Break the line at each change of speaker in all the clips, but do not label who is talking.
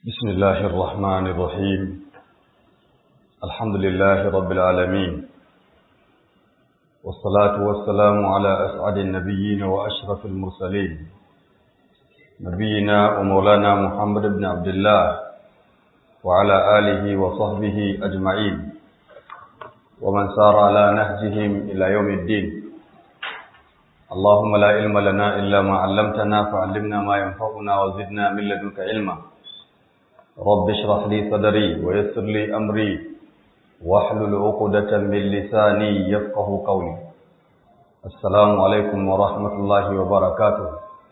بسم الله الرحمن الرحيم الحمد لله رب العالمين والصلاة والسلام على أسعد النبيين وأشرف المرسلين نبينا ومولانا محمد بن عبد الله وعلى آله وصحبه أجمعين ومن سار على نهجهم إلى يوم الدين اللهم لا علم لنا إلا ما علمتنا فعلمنا ما ينفعنا وزدنا من لدنك علما رب اشرح لي صدري ويسر لي أمري واحلل عقدة من لساني يفقه قولي السلام عليكم ورحمة الله وبركاته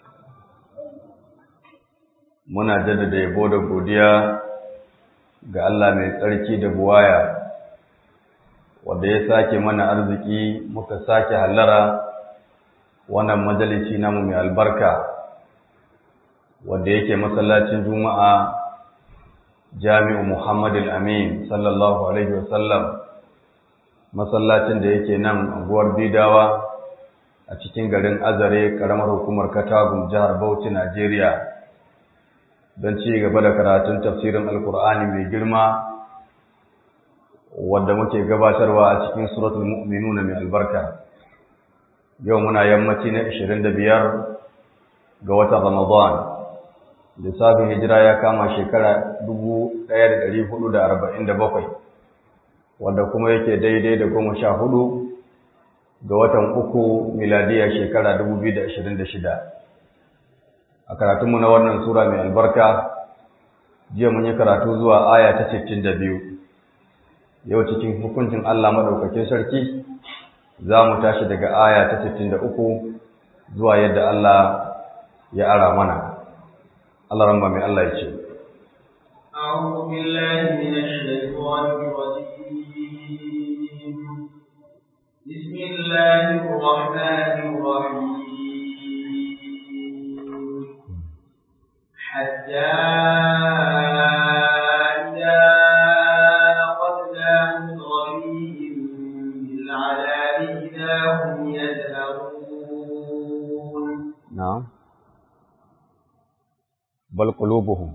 muna jaddada yabo da godiya ga Allah mai tsarki da buwaya wanda ya sake mana arziki muka sake hallara wannan majalisi namu mai albarka wanda yake masallacin juma'a jami'u muhammadin amin sallallahu alaihi wasallam masallacin da yake nan anguwar bidawa a cikin garin azare karamar hukumar katagun jihar bauchi najeriya don ci gaba da karatun tafsirin alkur'ani mai girma wadda muke gabatarwa a cikin suratul mu'minuna mai albarka yau muna yammaci na 25 ga watan Ramadan lissafin hijira ya kama shekara 1447 wanda kuma yake daidai da goma sha hudu ga watan uku miladiya shekara 2026 a karatunmu na wannan sura mai albarka jiya mun yi karatu zuwa aya ta 62 yau cikin hukuncin Allah maɗaukakin sarki za mu tashi daga aya ta 63 zuwa yadda Allah ya ara mana Allah ramba mai Allah ya ce
أعوذ بالله من الشيطان الرجيم بسم الله الرحمن الرحيم حتى إذا أخذنا مترفيهم بالعذاب إذا هم يذهبون
نعم بل قلوبهم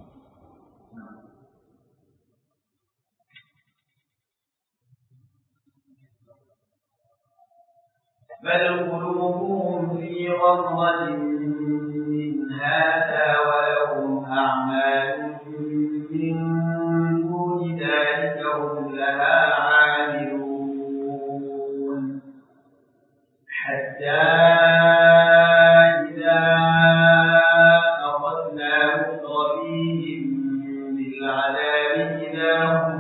بل قلوبهم في غمرة من هذا ولهم أعمال من دون ذلك هم لها عاملون حتى إذا أخذنا مترفيهم بالعذاب إذا هم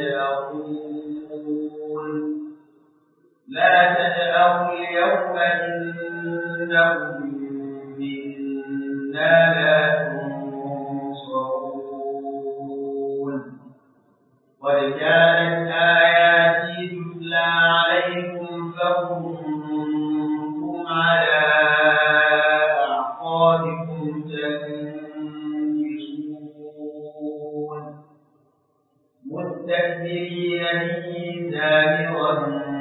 يجأرون لا تجأروا اليوم إنكم منا لا تنصرون قد كانت آياتي تتلى عليكم فكنتم على أعقابكم تنكسون مستكبرين به سامرا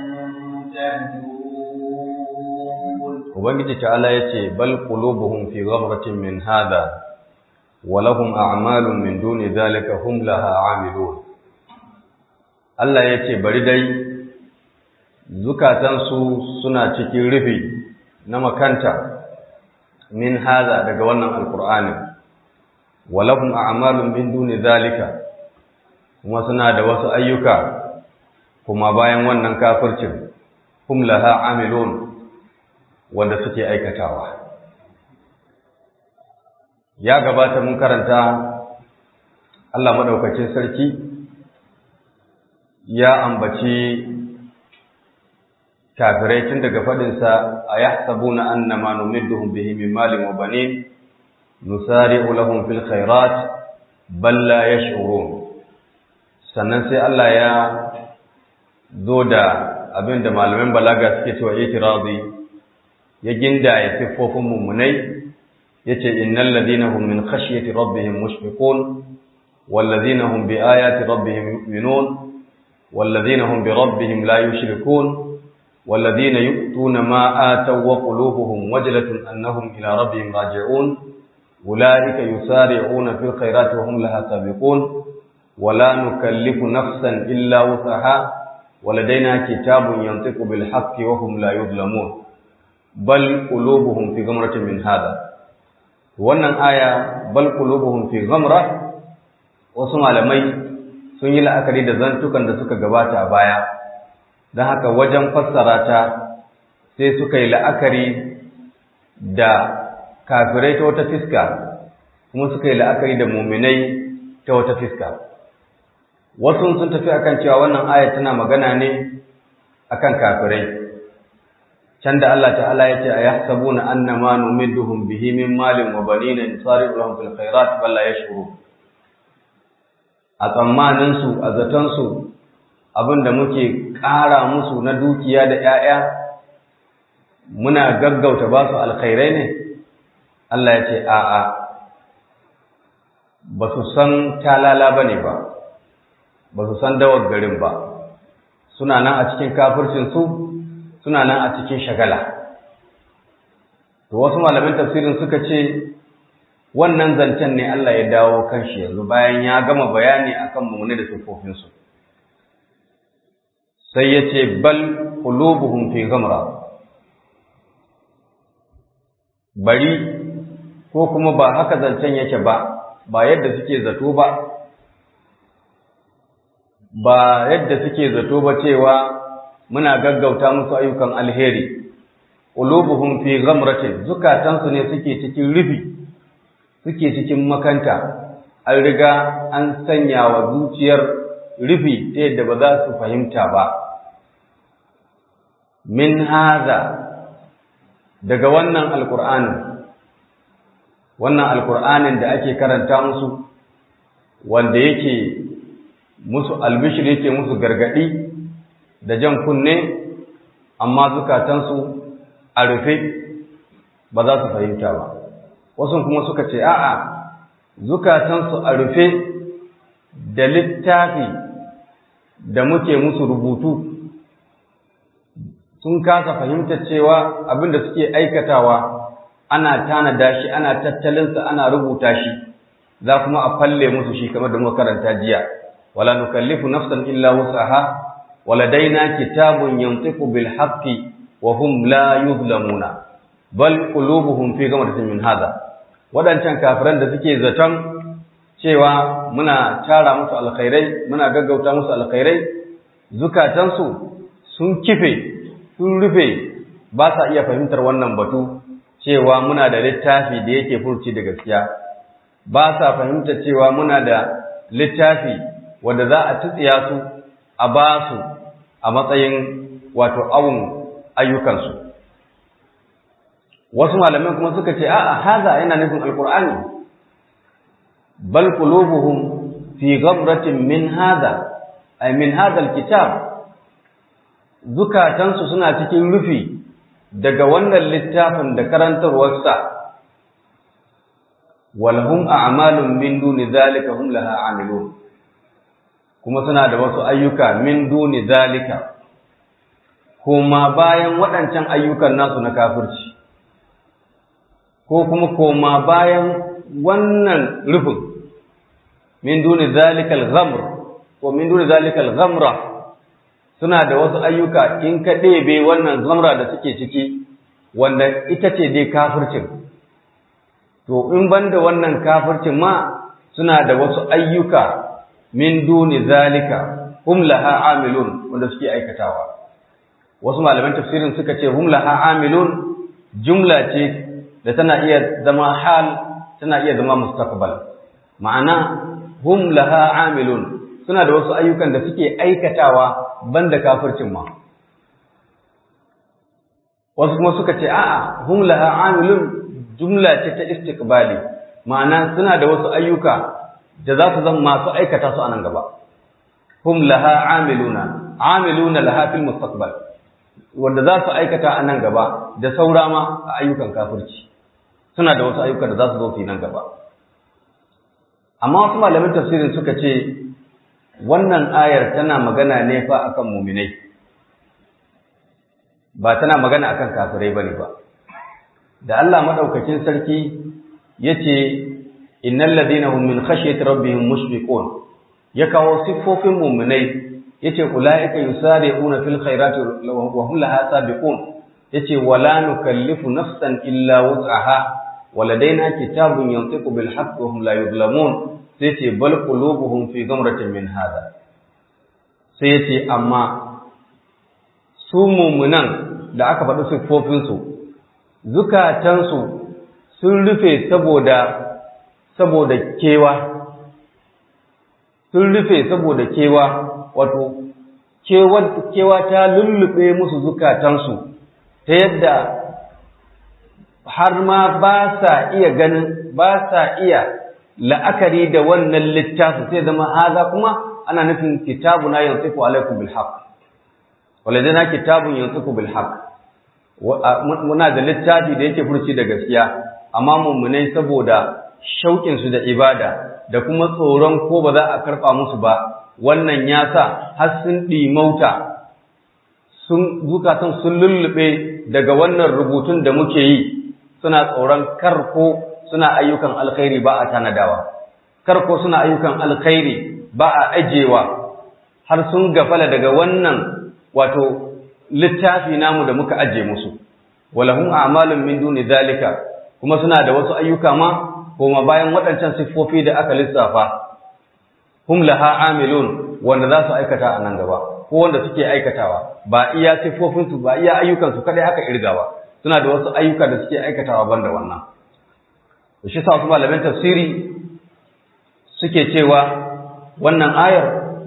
Ubangiji ta'ala ya ce, Bal qulubuhum fi ghamratin min hada, wa lahum a'malun min duni zalika hum laha amilun. Allah ya ce, Bari dai, zukatansu suna cikin rufi na makanta min hada daga wannan alkur'ani wa lahum a'malun min duni zalika, kuma suna da wasu ayyuka kuma bayan wannan kafircin, hum laha amilun. wanda suke aikatawa ya gabata mun karanta Allah madaukakin sarki ya ambaci kafirai tun daga fadinsa a yahsabuna annama numidduhum bihi min malin wa banin nusari'u lahum fil khairat bal la yash'urun sannan sai Allah ya zo da abinda malaman balaga suke cewa itirazi ya gindaya siffofin mummunai yace innal ladina hum min khashyati rabbihim mushfiqun wal ladina hum bi ayati rabbihim yu'minun wal ladina hum bi rabbihim la yushrikun wal ladina yu'tuna ma ataw wa qulubuhum wajlatun annahum ila rabbihim raji'un ulaika yusari'una fil khairati wa hum laha sabiqun wa la nukallifu nafsan illa wusaha wa ladaina kitabun yantiqu bil haqqi wa hum la yuzlamun bal qulubuhum fi ghamratin min hada wannan aya bal qulubuhum fi ghamra wasu malamai sun yi la'akari da zantukan da suka gabata a baya don haka wajen fassara ta sai suka yi la'akari da kafirai ta wata fiska kuma suka yi la'akari da muminai ta wata fiska wasu sun tafi akan cewa wannan aya tana magana ne akan kafirai can da Allah ta'ala ya ce a yahsabuna annama numidduhum bihi min malin wa banina nusari'u lahum fil khairat bal la yashkurun a tsammaninsu a zatonsu abinda muke ƙara musu na dukiya da ‘ya'ya muna gaggauta ba su alkhairai ne Allah ya ce a'a ba su san talala ba ne ba ba su san dawar garin ba suna nan a cikin kafircinsu suna nan a cikin shagala to wasu malamin tafsirin suka ce wannan zancen ne Allah ya dawo kan shi yanzu bayan ya gama bayani akan mummune da sifofinsu sai ya ce bal qulubuhum fi ghamra bari ko kuma ba haka zancen yake ba ba yadda suke zato ba ba yadda suke zato ba cewa muna gaggauta musu ayyukan alheri qulubuhum fi ghamratin zukatansu ne suke cikin rufi suke cikin makanta an riga an sanya wa zuciyar rufi ta yadda ba za su fahimta ba min haza daga wannan alkur'anin wannan alkur'anin da ake karanta musu wanda yake musu albishir yake musu gargadi da jan kunne amma zukatansu a rufe ba za su fahimta ba wasu kuma suka ce a'a zukatansu a rufe da littafi da muke musu rubutu sun kasa fahimtar cewa abin da suke aikatawa ana tanada shi ana tattalinsa ana rubuta shi za kuma a falle musu shi kamar da muka karanta jiya wala nukallifu nafsan illa wusaha waladaina kitabun yantiqu bil haqqi wa hum la yuzlamuna bal qulubuhum fi ghamratin min hadha wadancan kafiran da suke zaton cewa muna tara musu alkhairai muna gaggauta musu alkhairai zukatansu sun kife sun rufe ba sa iya fahimtar wannan batu cewa muna da littafi da yake furci da gaskiya ba sa fahimtar cewa muna da littafi wanda za a tsitsiya su a ba su a matsayin wato awun ayyukansu wasu malamai kuma suka ce a'a haza yana nufin alkur'ani bal qulubuhum fi ghamratin min hadha ay min hadha alkitab zukatansu suna cikin rufi daga wannan littafin da karantarwarsa walhum a'malun min duni zalika hum laha amilun kuma suna da wasu ayyuka min duni zalika kuma bayan waɗancan ayyukan nasu na kafirci ko kuma koma bayan wannan rufin min duni zalikal ghamr ko min duni zalikal ghamra suna da wasu ayyuka in ka ɗebe wannan zamra da suke ciki wanda ita ce dai kafircin to in banda wannan kafircin ma suna da wasu ayyuka min duni zalika hum laha amilun wanda suke aikatawa wasu malaman tafsirin suka ce hum laha amilun jumla ce da tana iya zama hal tana iya zama mustaqbal ma'ana hum laha amilun suna da wasu ayyukan da suke aikatawa banda kafircin ma wasu kuma suka ce a'a hum laha amilun jumla ce ta istiqbali ma'ana suna da wasu ayyuka da za su zama masu aikata su a nan gaba hum laha amiluna amiluna laha fil mustaqbal wanda za su aikata a nan gaba da saura ma a ayyukan kafirci suna da wasu ayyuka da za su zo su yi nan gaba amma wasu malamin tafsirin suka ce wannan ayar tana magana ne fa akan muminai ba tana magana akan kafirai bane ba da Allah madaukakin sarki yace innal ladina hum min khashyati rabbihim mushfiqun ya kawo siffofin mu'minai yace ulaika yusari'una fil khairati wa hum laha sabiqun yace wala nukallifu nafsan illa wus'aha waladaina kitabun yantiqu bil haqqi wa hum la yuzlamun sai ce bal qulubuhum fi ghamratin min hada sai yace amma su mu'minan da aka faɗi siffofin su zukatansu sun rufe saboda saboda kewa sun rufe saboda kewa wato kewa ta lullube musu zukatansu ta yadda har ma ba sa iya ganin ba sa iya la'akari da wannan littafi sai zama haza kuma ana nufin kitabuna yantiqu alaikum bil haqq waladana kitabun yantiqu bil haqq muna da littafi da yake furci da gaskiya amma mummunai saboda shauƙin su da ibada da kuma tsoron ko ba za a karɓa musu ba wannan ya sa har sun ɗimauta sun zukatan sun lullube daga wannan rubutun da muke yi suna tsoron karko suna ayyukan alkhairi ba a tanadawa karko suna ayyukan alkhairi ba a ajewa har sun gafala daga wannan wato littafi namu da muka aje musu walahum a'malun min duni zalika kuma suna da wasu ayyuka ma koma bayan waɗancan siffofi da aka lissafa hum laha amilun wanda za su aikata a nan gaba ko wanda suke aikatawa ba iya siffofinsu ba iya ayyukansu kadai aka irga ba suna da wasu ayyuka da suke aikatawa banda wannan shi sa wasu malaman tafsiri suke cewa wannan ayar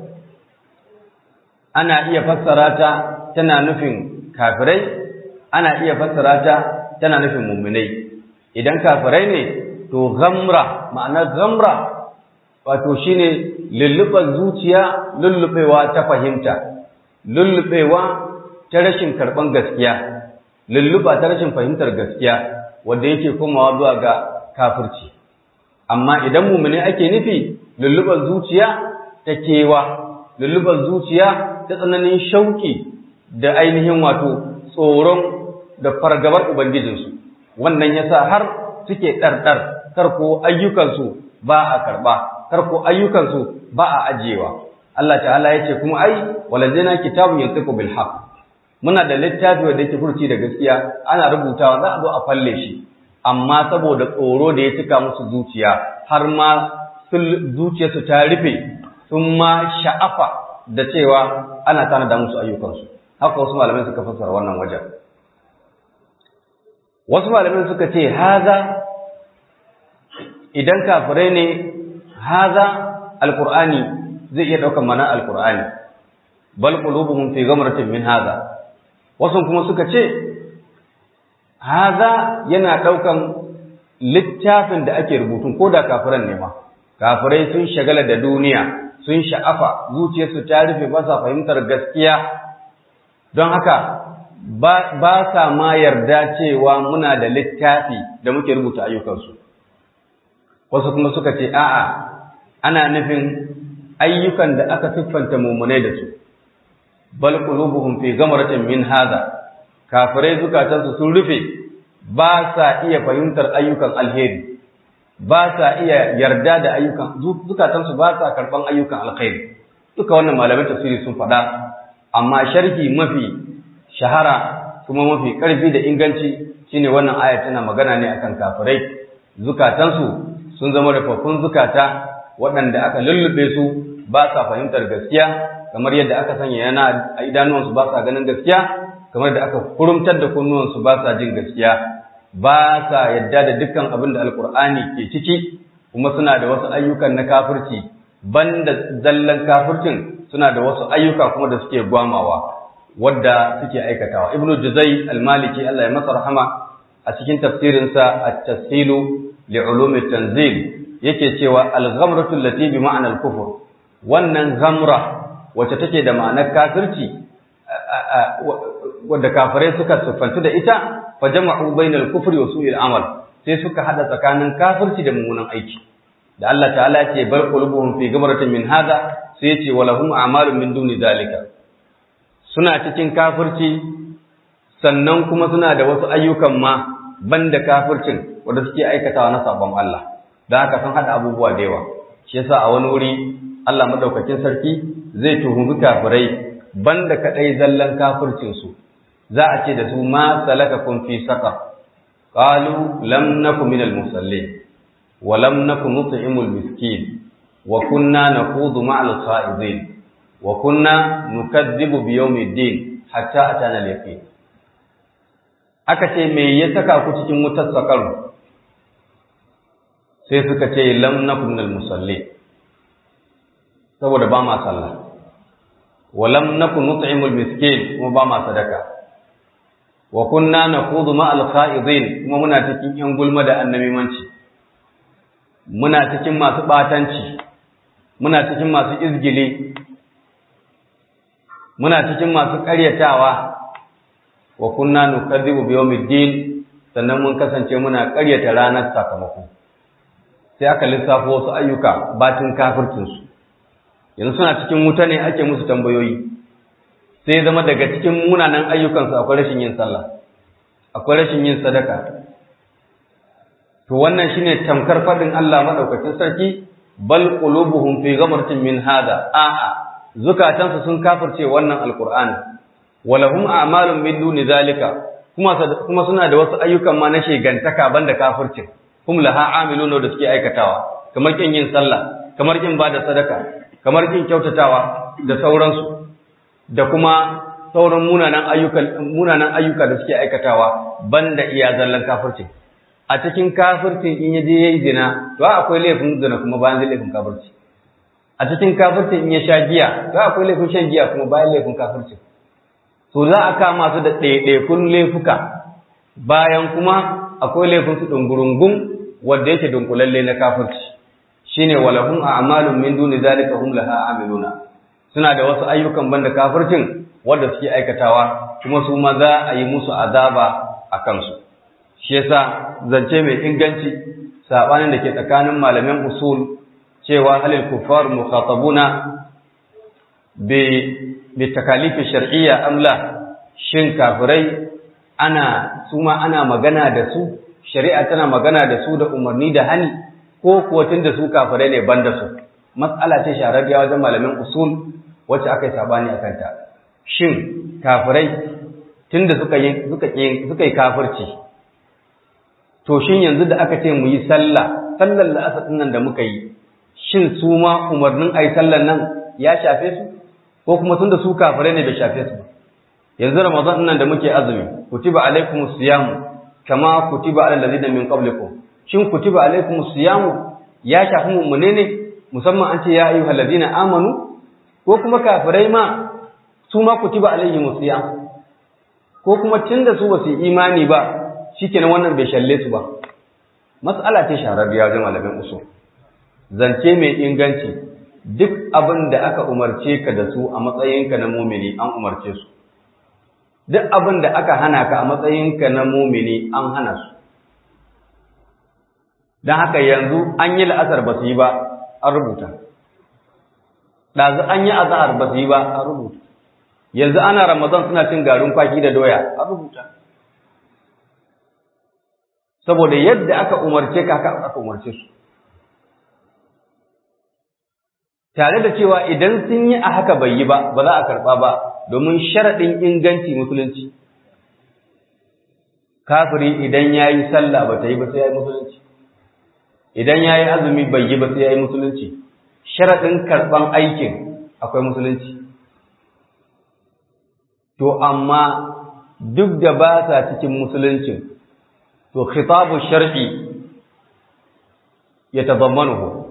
ana iya fassara ta tana nufin kafirai ana iya fassara ta tana nufin muminai idan kafirai ne to gamra ma'anar gamra wato shine lulluɓar zuciya lullubewa ta fahimta lullubewa ta rashin karɓan gaskiya lulluba ta rashin fahimtar gaskiya wanda yake komawa zuwa ga kafirci amma idan mumune ake nufi lullubar zuciya ta kewa lullubar zuciya ta tsananin shauki da ainihin wato tsoron da fargabar ubangijinsu wannan yasa har suke ɗarɗar karko ayyukansu ba a karɓa karko ayyukansu ba a ajiyewa Allah ta'ala ya ce kuma ai walazina kitabun yantiqu bil haqq muna da littafi wanda yake furci da gaskiya ana rubutawa za a zo a falle shi amma saboda tsoro da ya cika musu zuciya har ma zuciyarsu ta rufe sun ma sha'afa da cewa ana tanada musu ayyukansu haka wasu malamai suka fassara wannan wajen wasu malamai suka ce haza idan kafirai ne haza alqur'ani zai iya ɗaukar mana alqur'ani bal qulubuhum fi ghamratin min haza wasu kuma suka ce haza yana ɗaukan littafin da ake rubutun ko da kafiran ne ma kafirai sun shagala da duniya sun sha'afa zuciyarsu ta rufe ba sa fahimtar gaskiya don haka ba sa ma yarda cewa muna da littafi da muke rubuta ayyukansu wasu kuma suka ce a'a ana nufin ayyukan da aka siffanta mummunai da su bal qulubuhum fi gamratin min hadha kafirai zukatansu sun rufe ba sa iya fahimtar ayyukan alheri ba sa iya yarda da ayyukan zukatansu ba sa karban ayyukan alkhairi duka wannan malaman tafsiri sun faɗa amma sharhi mafi shahara kuma mafi ƙarfi da inganci shine wannan aya tana magana ne akan kafirai zukatansu sun zama rufaffun zukata waɗanda aka lullube su ba sa fahimtar gaskiya kamar yadda aka sanya yana a idanuwansu ba sa ganin gaskiya kamar da aka kurumtar da kunnuwansu ba sa jin gaskiya ba sa yadda da dukkan abin da alkur'ani ke ciki kuma suna da wasu ayyukan na kafirci banda zallan kafircin suna da wasu ayyuka kuma da suke gwamawa wadda suke aikatawa ibnu juzai al-maliki Allah ya masa rahama a cikin tafsirinsa at-tafsilu li ulumi tanzil yake cewa al-ghamratu allati bi ma'na al-kufr wannan ghamra wacce take da ma'anar kafirci wadda kafirai suka siffantu da ita fa jama'u bainal kufri wa su'il amal sai suka hada tsakanin kafirci da mummunan aiki da Allah ta'ala ya ce bar qulubuhum fi ghamratin min hada sai ya ce walahum a'malun min duni zalika suna cikin kafirci sannan kuma suna da wasu ayyukan ma banda kafircin wanda suke aikatawa na sabon Allah dan haka sun hada abubuwa da yawa shi yasa a wani wuri Allah madaukakin sarki zai tuhumi kafirai banda kadai zallan kafircin su za a ce da su ma salakakum fi saqar qalu lam nakum minal musallin wa lam nakum nut'imul miskin wa kunna naqudu ma'al kha'idin wa kunna nukazzibu bi yawmiddin hatta atana al-yaqin aka ce me ya saka ku cikin wutar sakaru sai suka ce lam nakum minal musallin saboda ba ma sallah wa lam nakum nut'imul miskin kuma ba ma sadaka wa kunna naqudu ma'al kha'idin kuma muna cikin yan gulma da annabimanci muna cikin masu batanci muna cikin masu izgili muna cikin masu ƙaryatawa wa kunna nukadzibu bi yawmiddin sannan mun kasance muna ƙaryata ranar sakamako sai aka lissafo wasu ayyuka batin kafircin su yanzu suna cikin wuta ne ake musu tambayoyi sai zama daga cikin munanan ayyukansu akwai rashin yin sallah akwai rashin yin sadaka to wannan shine tamkar fadin Allah madaukakin sarki bal qulubuhum fi ghamratin min hada a'a zukatansu sun kafirce wannan alqur'ani walahum a'malun min duni zalika kuma kuma suna da wasu ayyukan ma na shegantaka banda kafircin hum laha amiluna da suke aikatawa kamar kin yin sallah kamar kin bada sadaka kamar kin kyautatawa da sauransu da kuma sauran munanan ayyuka munanan ayyuka da suke aikatawa banda iya zallan kafircin a cikin kafircin in yaje yayi zina to akwai laifin zina kuma bayan da laifin kafirci a cikin kafircin in ya sha giya to akwai laifin shan giya kuma bayan laifin kafirci to za a kama su da ɗaiɗaikun laifuka bayan kuma akwai laifin su dungurungun wanda yake dunkulalle na kafirci shine walahum a'malun min duni zalika hum laha amiluna suna da wasu ayyukan banda kafircin wanda suke aikatawa kuma su ma za a yi musu azaba a kansu shi yasa zance mai inganci sabanin da ke tsakanin malaman usul cewa halil kuffar mukhatabuna bi bi takalif shar'iyya am la shin kafirai ana su ma ana magana da su shari'a tana magana da su da umarni da hani ko kuwa tunda su kafirai ne banda su mas'ala ce shararriya wajen malamin usul wacce aka yi sabani a kanta shin kafirai tunda suka yi suka suka yi kafirci to shin yanzu da aka ce mu yi sallah sallar la'asar nan da muka yi shin su ma umarnin ayi sallar nan ya shafe su ko kuma tunda su kafirai ne bai shafe su ba yanzu ramadan nan da muke azumi kutiba alaikumus siyam kama kutiba alal ladina min qablikum shin kutiba alaikumus siyam ya shafi mu ne musamman an ce ya ayyuhal ladina amanu ko kuma kafirai ma su ma kutiba alaihim siyam ko kuma tunda su basu imani ba shikenan wannan bai shalle su ba mas'ala ce shararriya wajen malamin usul zance mai inganci duk abin da aka umarce ka da su a matsayinka na mumini an umarce su duk abin da aka hana ka a matsayinka na mumini an hana su don haka yanzu an yi la'asar ba su yi ba an rubuta ɗazu an yi azahar ba su yi ba an rubuta yanzu ana ramadan suna cin garin kwaki da doya an rubuta saboda yadda aka umarce ka haka aka umarce su tare da cewa idan sun yi a haka bai yi ba ba za a karɓa ba domin sharaɗin inganci musulunci kafiri idan ya yi sallah ba ta yi ba sai ya yi musulunci idan ya yi azumi bai yi ba sai ya yi musulunci sharaɗin karɓan aikin akwai musulunci to amma duk da ba sa cikin musuluncin to khitabu shar'i ya tazammanuhu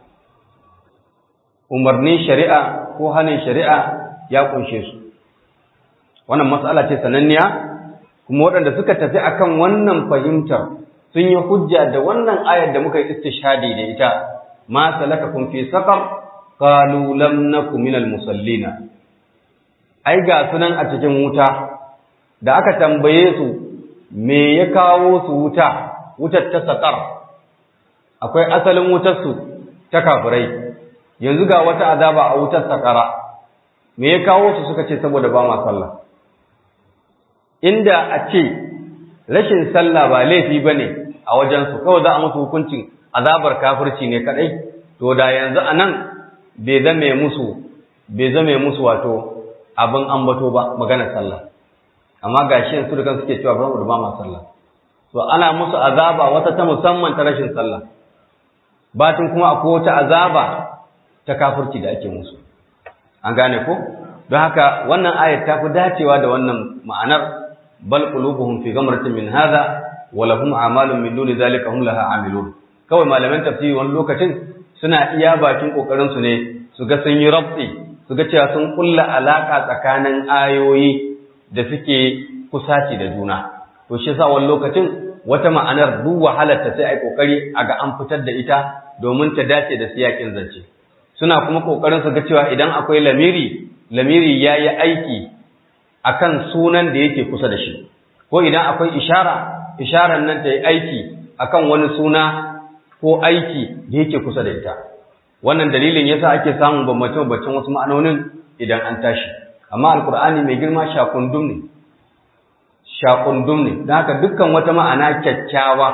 umarnin shari'a ko hanin shari'a ya kunshe su wannan matsala ce sananniya kuma waɗanda suka tafi akan wannan fahimtar sun yi hujja da wannan ayar da muka yi istishhadi da ita ma salakakum fi saqar qalu lam nakum minal musallina ai ga sunan a cikin wuta da aka tambaye su me ya kawo su wuta wutar ta saqar akwai asalin wutar su ta kafirai yanzu ga wata azaba a wutar sakara me ya kawo su suka ce saboda ba ma sallah inda a ce rashin sallah ba laifi bane a wajen su kawai za a musu hukuncin azabar kafirci ne kadai to da yanzu anan bai zame musu bai zame musu wato abin ambato ba maganar sallah amma gashi yanzu da kan suke cewa ba mu ba ma sallah to ana musu azaba wata ta musamman ta rashin sallah batun kuma akwai wata azaba ta kafirci da ake musu an gane ko don haka wannan ayat ta fi dacewa da wannan ma'anar bal qulubuhum fi ghamratin min hadha wa lahum a'malun min duni zalika hum laha amilun kawai malaman tafsiri wani lokacin suna iya bakin kokarin su ne su ga sun yi rabti su ga cewa sun kulla alaka tsakanin ayoyi da suke kusaci da juna to shi yasa wani lokacin wata ma'anar duk wahalar ta sai ai kokari a ga an fitar da ita domin ta dace da siyakin zance suna kuma kokarin su ga cewa idan akwai lamiri lamiri yayi aiki akan sunan da yake kusa da shi ko idan akwai ishara isharar nan ta yi aiki akan wani suna ko aiki da yake kusa da ita wannan dalilin yasa ake samun bambance-bambancen wasu ma'anonin idan an tashi amma alkur'ani mai girma shakundum ne shakundum ne don haka dukkan wata ma'ana kyakkyawa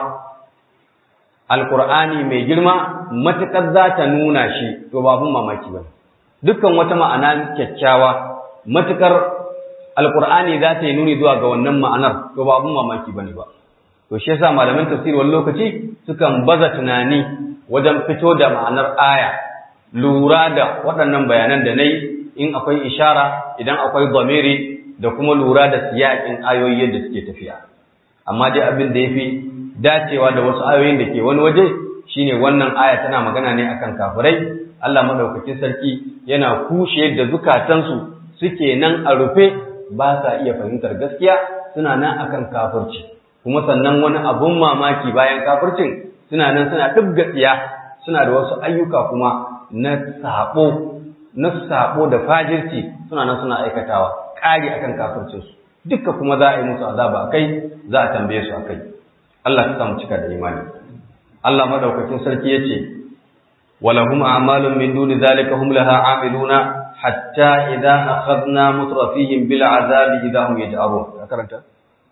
alkur'ani mai girma matuƙar za ta nuna shi to ba abun mamaki ba dukkan wata ma'ana kyakkyawa matuƙar alkur'ani za ta yi nuni zuwa ga wannan ma'anar to ba abun mamaki ba ne ba to shi yasa malaman tafsir wani lokaci sukan baza tunani wajen fito da ma'anar aya lura da waɗannan bayanan da na yi in akwai ishara idan akwai zamiri da kuma lura da siyaƙin ayoyi yadda suke tafiya amma dai abin da ya fi dacewa da wasu ayoyin da ke wani waje shine wannan aya tana magana ne akan kafirai Allah madaukakin sarki yana kushe da zukatansu suke nan a rufe ba sa iya fahimtar gaskiya suna nan akan kafirci kuma sannan wani abun mamaki bayan kafircin suna nan suna dubga tsiya suna da wasu ayyuka kuma na sabo na sabo da fajirci suna nan suna aikatawa ƙari akan kafircinsu dukka kuma za a yi musu azaba akai za a tambaye su akai Allah ya samu cika da imani Allah madaukakin sarki yace walahum a'malun min duni zalika hum laha amiluna hatta idza akhadna mutrafihim bil azabi idza hum yaj'arun karanta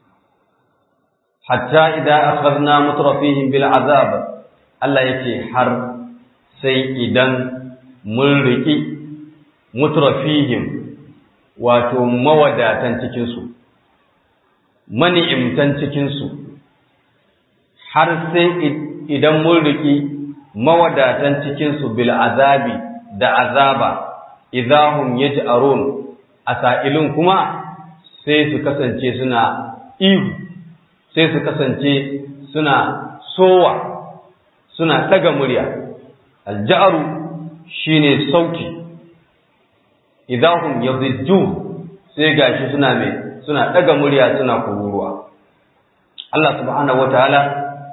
hatta idza akhadna mutrafihim bil azab Allah yace har sai idan mun riki mutrafihim wato mawadatan cikin su mani'imtan cikin su har sai idan mun riki mawadatan cikin su bil azabi da azaba idahum yaj'arun asailun kuma sai su kasance suna ihu sai su kasance suna sowa suna daga murya alja'aru shine sauti idahum yazijju sai gashi suna mai suna daga murya suna kururuwa Allah subhanahu wataala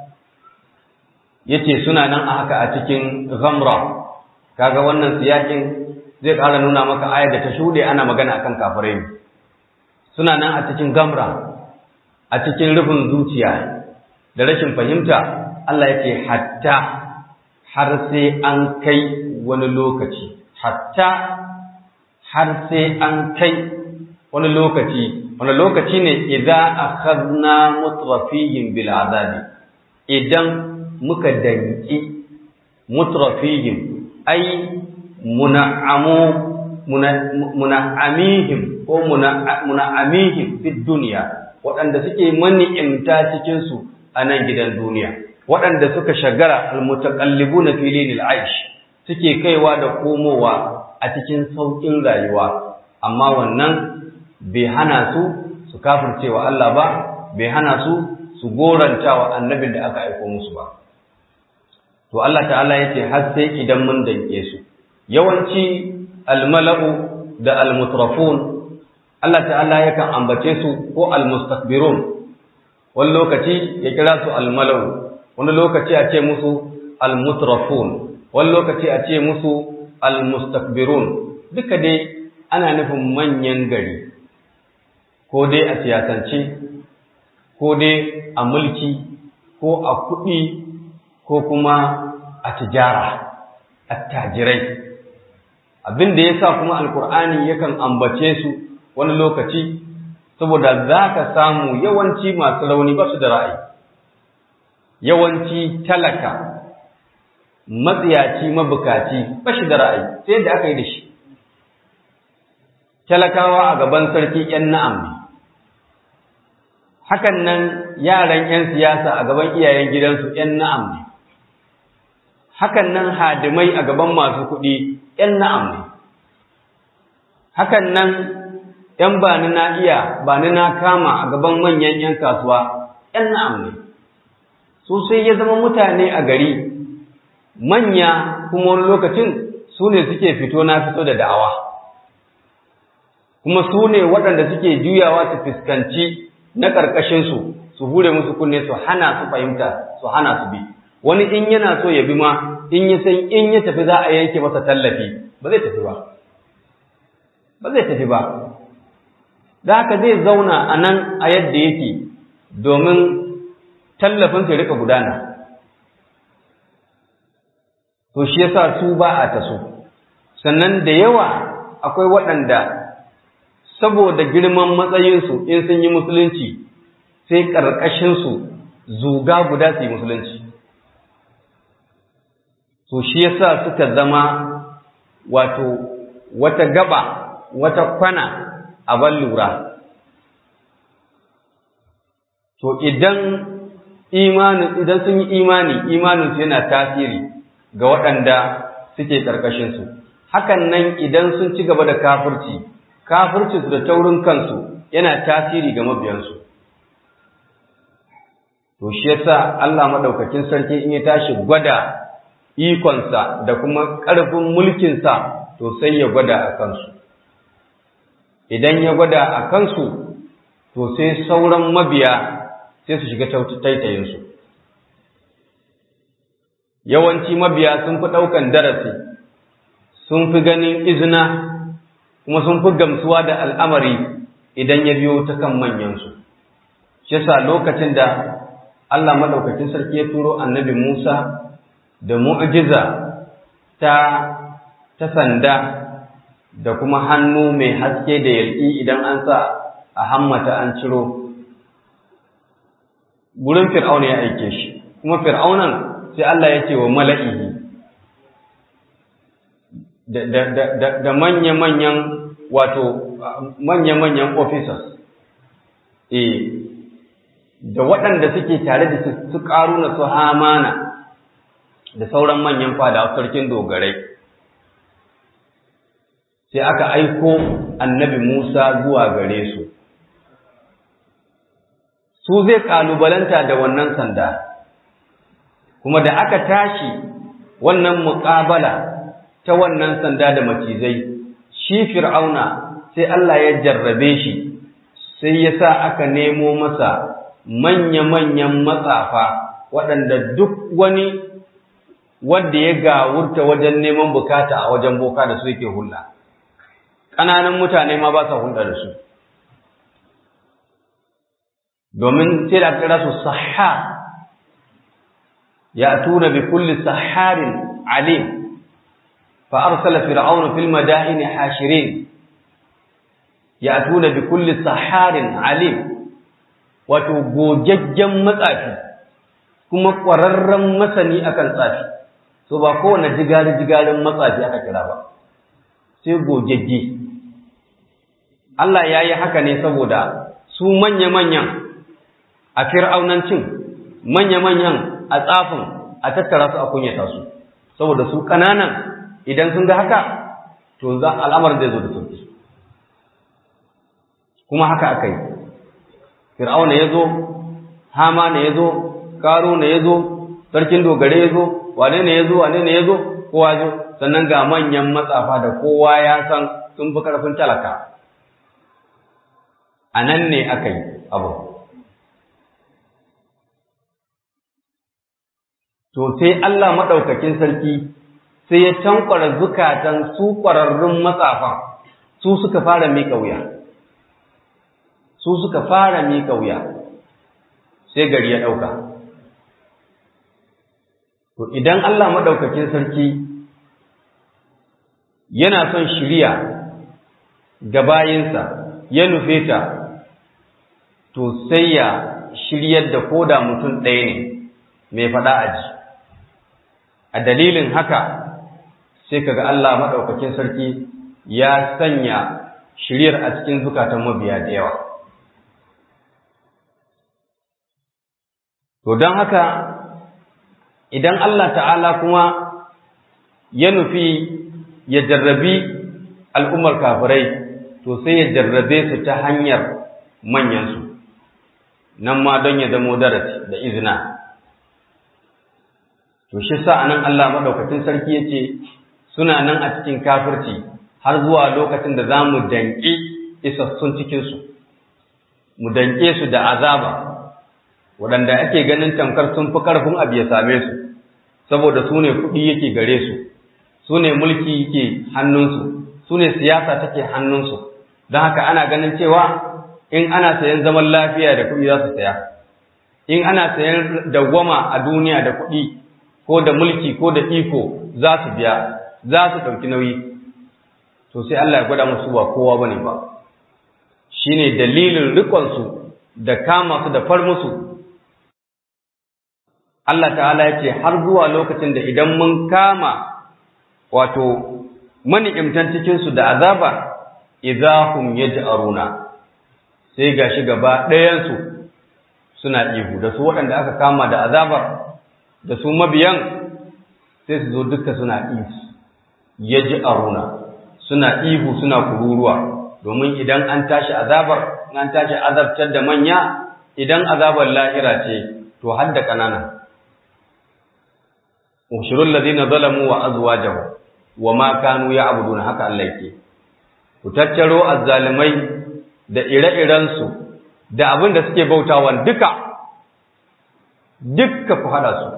yace suna nan a haka a cikin ghamra kaga wannan siyakin zai ƙara nuna maka ayar da ta shuɗe ana magana akan kafirai ne suna nan a cikin gamra a cikin rufin zuciya da rashin fahimta Allah yake hatta har sai an kai wani lokaci hatta har sai an kai wani lokaci wani lokaci ne idan akhadna mutrafihim bil azabi idan muka danki mutrafihim ai muna'amu muna'amihim ko muna'amihim fi duniya waɗanda suke mani'imta cikin su a nan gidan duniya waɗanda suka shagara almutaqallibuna fi linil aish suke kaiwa da komowa a cikin saukin rayuwa amma wannan bai hana su su kafircewa Allah ba bai hana su su goranta wa annabin da aka aiko musu ba to Allah ta'ala yace har sai idan mun danke su yawanci almala'u da almutrafun Allah ta'ala yakan ambace su ko almustakbirun wani lokaci ya kira su almala'u wani lokaci a ce musu almutrafun wani lokaci a ce musu almustakbirun duka dai ana nufin manyan gari ko dai a siyasance ko dai a mulki ko a kuɗi ko kuma a tijara attajirai abin da ya sa kuma alkur'ani yakan ambace su wani lokaci saboda za ka samu yawanci masu rauni ba su da ra'ayi yawanci talaka matsiyaci mabukaci ba shi da ra'ayi sai yadda aka yi da shi talakawa a gaban sarki ‘yan na'am ne hakan nan yaran ‘yan siyasa a gaban iyayen gidansu ‘yan na'am ne hakan nan hadimai a gaban masu kuɗi ‘yan na'am ne hakan nan ‘yan ba ni na iya ba ni na kama a gaban manyan ‘yan kasuwa ‘yan na'am ne su sai ya zama mutane a gari manya kuma wani lokacin su ne suke fito na fito da da'awa kuma su ne waɗanda suke juyawa su fuskanci na ƙarƙashinsu su hure musu kunne su hana su fahimta su hana su bi wani in yana so ya bi ma in ya san in ya tafi za a yanke masa tallafi ba zai tafi ba ba zai tafi ba da haka zai zauna a nan a yadda yake domin tallafin su rika gudana to shi yasa su ba a taso sannan da yawa akwai waɗanda saboda girman matsayinsu in sun yi musulunci sai ƙarƙashinsu zuga guda su yi musulunci to shi yasa suka zama wato wata gaba wata kwana a ban lura to idan imanin idan sun yi imani imaninsu yana tasiri ga waɗanda suke ƙarƙashinsu hakan nan idan sun ci gaba da kafirci kafircinsu da taurin kansu yana tasiri ga mabiyansu to shi yasa Allah madaukakin sarki in ya tashi gwada ikonsa da kuma ƙarfin mulkinsa to sai ya gwada a kansu idan ya gwada a kansu to sai sauran mabiya sai su shiga taitayinsu yawanci mabiya sun fi ɗaukan darasi sun fi ganin izina kuma sun fi gamsuwa da al'amari idan ya biyo ta kan manyansu shi yasa lokacin da Allah maɗaukakin sarki ya turo annabi Musa da mu'jiza ta ta sanda da kuma hannu mai haske da yalƙi idan an sa a hammata an ciro gurin fir'auna ya aike shi kuma fir'aunan sai Allah ya ce wa mala'ihi da manya-manyan wato manya-manyan officers eh da waɗanda suke tare da su ƙaruna su hamana da sauran manyan fada sarkin dogarai sai aka aiko annabi Musa zuwa gare su su zai ƙalubalanta da wannan sanda kuma da aka tashi wannan muƙabala ta wannan sanda da macizai shi fir'auna sai Allah ya jarrabe shi sai ya sa aka nemo masa manya-manyan matsafa waɗanda duk wani wanda ya gawurta wajen neman bukata a wajen boka da su yake hulɗa ƙananan mutane ma ba sa hulɗa da su domin sai da kira su sahar ya tuna bi kulli saharin alim fa arsala fir'aun fil madaini hashirin ya tuna bi kulli saharin alim wato gogaggen matsafi kuma ƙwararren masani akan tsafi so ba kowane jigari-jigarin matsafi aka kira ba sai gogagge Allah ya yi haka ne saboda su manya-manyan a fir'aunancin manya-manyan a tsafin a tattara su a kunyata su saboda su ƙananan idan sun ga haka to za al'amarin zai zo da sauki kuma haka aka yi fir'auna ya zo hamana ya zo karuna ya zo sarkin dogare ya zo wane ne ya zo wane ne ya zo kowa zo sannan ga manyan matsafa da kowa ya san sun fi karfin talaka a nan ne aka yi abu to sai Allah maɗaukakin sarki sai ya tankwara zukatan su ƙwararrun matsafan su suka fara miƙa wuya su suka fara miƙa wuya sai gari ya ɗauka to idan Allah maɗaukakin sarki yana son shirya ga bayinsa ya nufe ta to sai ya shiryar da koda mutum ɗaya ne mai faɗa aji a dalilin haka sai kaga Allah maɗaukakin sarki ya sanya shiryar a cikin zukatan mabiya da yawa to don haka idan Allah ta'ala kuma ya nufi ya jarrabi al'ummar kafirai to sai ya jarrabe su ta hanyar manyansu nan ma don ya zamo darasi da izina to shi sa nan Allah maɗaukacin sarki ya ce suna nan a cikin kafirci har zuwa lokacin da za mu danƙi isassun cikinsu mu danƙe su da azaba waɗanda ake ganin tamkar sun fi ƙarfin abu ya same su saboda su ne kuɗi yake gare su su ne mulki yake hannunsu su ne siyasa take hannunsu don haka ana ganin cewa in ana sayan zaman lafiya da kuɗi za su saya in ana sayan dawwama a duniya da kuɗi ko da mulki ko da iko za su biya za su ɗauki nauyi to sai Allah ya gwada musu ba kowa bane ba shine dalilin rikonsu da kama su da far musu Allah ta'ala ya ce har zuwa lokacin da idan mun kama wato mani'imtan cikinsu da azaba idahum yaj'aruna sai gashi gaba ɗayansu suna ihu da su waɗanda aka kama da azabar da su mabiyan sai su zo duka suna ihu yaj'aruna suna ihu suna kururuwa domin idan an tashi azabar an tashi azabtar da manya idan azabar lahira ce to har da ƙanana ushurul ladina zalamu wa azwajahu wa ma kanu ya'budun haka Allah yake ku tattaro azzalimai da ire-iren su da abin da suke bautawa duka dukka ku hada su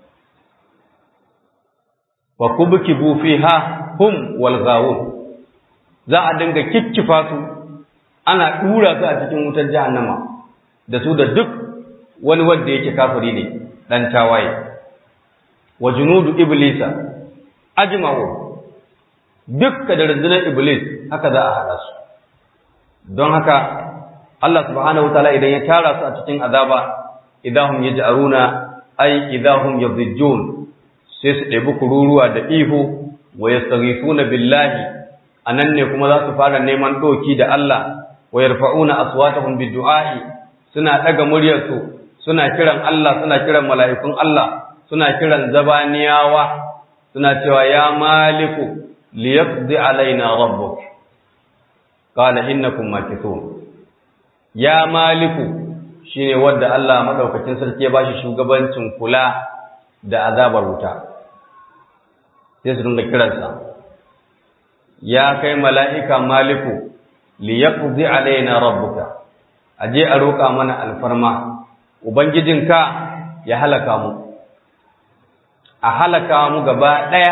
wa kubkibu fiha hum wal ghawun za a dinga kikkifa su ana dura su a cikin wutar jahannama da su da duk wani wanda yake kafiri ne dan tawaye wa junudu iblisa ajma'u dukka da rundunar iblis haka za a haɗa su don haka Allah subhanahu wataala idan ya tara su a cikin azaba idahum yaj'aruna ay idahum yadhijjun sai su ɗebi kururuwa da ihu wa yastaghifuna billahi anan ne kuma za su fara neman doki da Allah wa yarfa'una aswatahum biddua'i suna daga muryarsu suna kiran Allah suna kiran mala'ikun Allah suna kiran zabaniyawa suna cewa ya maliku liyaqdi alaina rabbuk qala innakum makithun ya maliku shine wanda Allah madaukakin sarki ya bashi shugabancin kula da azabar wuta sai su dinga kiransa ya kai mala'ika maliku liyaqdi alaina rabbuka aje a roƙa mana alfarma ubangijinka ya halaka mu a halaka mu gaba ɗaya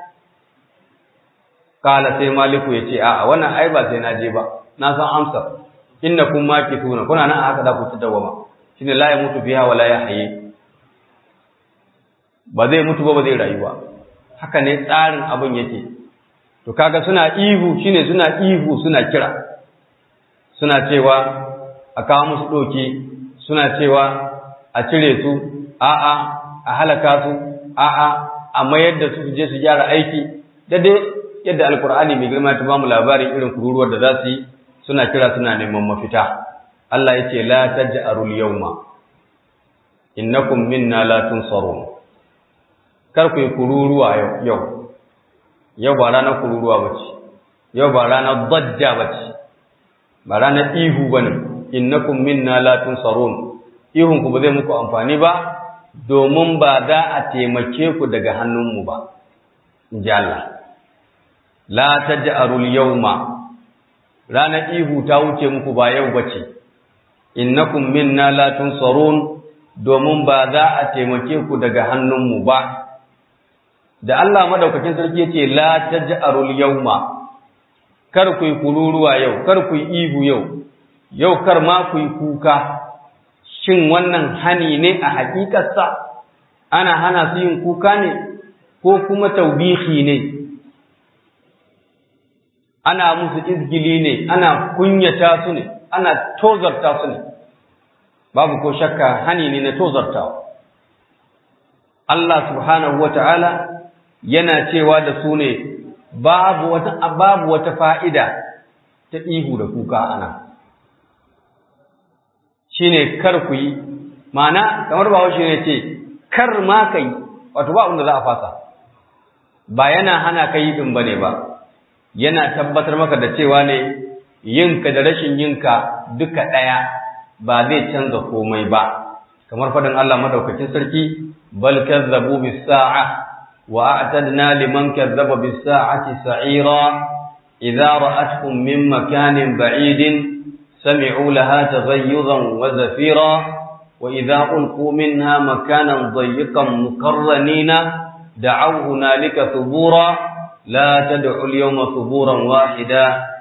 kala sai maliku ya ce a'a wannan ai ba sai na je ba na san amsar inna kun maki tuna kuna nan haka za ku ci dawama shine la ya mutu biha wala ya haye ba zai mutu ba ba zai rayu ba haka ne tsarin abin yake to kaga suna ihu shine suna ihu suna kira suna cewa a kawo musu doki suna cewa a cire su a'a a halaka su a'a a mayar da su je su gyara aiki da dai yadda alkur'ani mai girma ta bamu labarin irin kururuwar da za su yi suna kira suna neman mafita Allah ya ce la taj'arul yawma innakum minna la tunsarun kar ku yi kururuwa yau yau yau ba ranar kururuwa bace yau ba ranar dajja bace ba ranar ihu bane innakum minna la tunsarun ihun ku ba zai muku amfani ba domin ba za a taimake ku daga hannunmu ba in ji Allah la taj'arul yawma ranar ihu ta wuce muku ba yau bace innakum minna la tunsarun domin ba za a taimake ku daga hannunmu ba da Allah madaukakin sarki yace la taj'arul yawma kar ku yi kururuwa yau kar ku yi ihu yau yau kar ma ku yi kuka shin wannan hani ne a hakikarsa ana hana su yin kuka ne ko kuma taubihi ne ana musu izgili ne ana kunyata su ne ana tozarta su ne babu ko shakka hani ne na tozartawa Allah subhanahu wata'ala yana cewa da su ne babu wata babu wata fa'ida ta ihu da kuka ana shine kar ku yi ma'ana kamar ba shi ne ce kar ma kai wato ba wanda za a fasa ba yana hana ka yi din bane ba yana tabbatar maka da cewa ne yinka da rashin yinka duka ɗaya ba zai canza komai ba kamar faɗin Allah madaukakin sarki bal kazzabu bis sa'a wa a'tadna liman kazzaba bis sa'ati sa'ira idza ra'atkum min makanin ba'idin sami'u laha taghayyuzan wa zafira wa idza ulqu minha makanan dayyiqan muqarranina da'aw hunalika thubura la tad'u al-yawma thuburan wahida